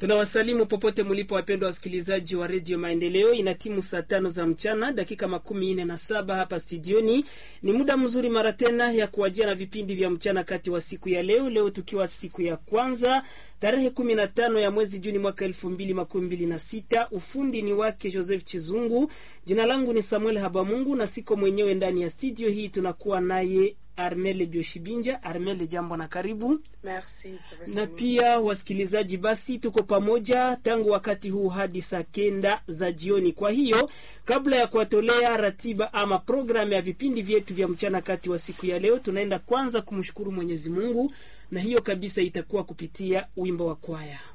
Tunawasalimu popote mlipo, wapendwa wasikilizaji wa redio Maendeleo. Ina timu saa tano za mchana dakika makumi nne na saba hapa studioni. Ni muda mzuri mara tena ya kuwajia na vipindi vya mchana kati wa siku ya leo, leo tukiwa siku ya kwanza tarehe kumi na tano ya mwezi Juni mwaka elfu mbili makumi mbili na sita. Ufundi ni wake Joseph Chizungu, jina langu ni Samuel Habamungu na siko mwenyewe ndani ya studio hii, tunakuwa naye Armele Bioshibinja. Armele, jambo na karibu. Merci, na pia wasikilizaji, basi tuko pamoja tangu wakati huu hadi saa kenda za jioni. Kwa hiyo kabla ya kuwatolea ratiba ama programu ya vipindi vyetu vya mchana kati wa siku ya leo, tunaenda kwanza kumshukuru Mwenyezi Mungu, na hiyo kabisa itakuwa kupitia wimbo wa kwaya.